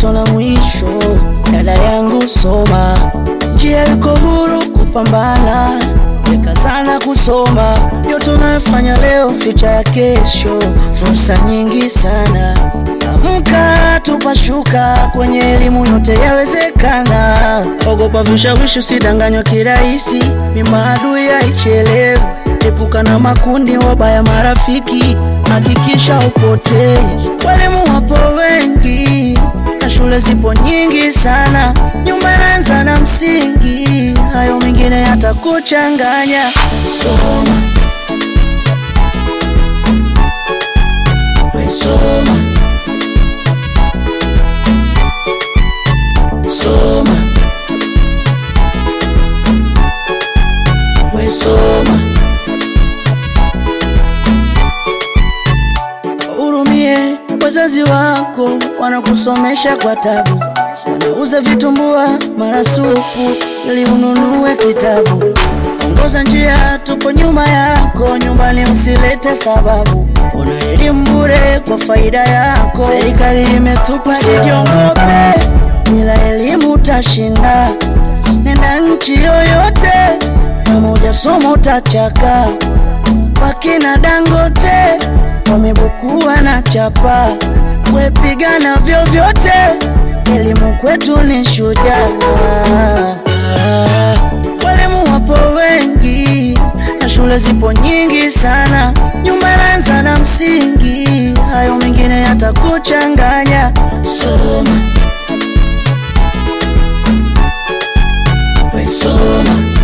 mwanzo na mwisho. Dada yangu soma, njia iko huru kupambana, wekazana kusoma. Yote unayofanya leo, ficha ya kesho, fursa nyingi sana. Amka tupashuka, kwenye elimu yote yawezekana. Ogopa vishawishi, usidanganywa kirahisi, ni maadui haichelewi. Epuka na makundi wabaya, marafiki, hakikisha upotei. Walimu wapo wengi na shule zipo nyingi sana, nyumba inaanza na msingi, hayo mengine yatakuchanganya. Soma, we soma, soma, we soma. Hurumie wazazi wako, wanakusomesha kwa tabu, wanauza vitumbua mara supu ili ununue kitabu. Ongoza njia, tupo nyuma yako, nyumbani usilete sababu. Una elimu bure kwa faida yako, serikali imetupa. Usijiongope, bila elimu utashinda. Nenda nchi yoyote, kama hujasoma utachaka. Wakina Dangote wamebukua na chapa, wepigana vyovyote, elimu kwetu ni shujaa. Walimu wapo wengi na shule zipo nyingi sana, nyumba inaanza na msingi, hayo mengine yatakuchanganya. Soma, we soma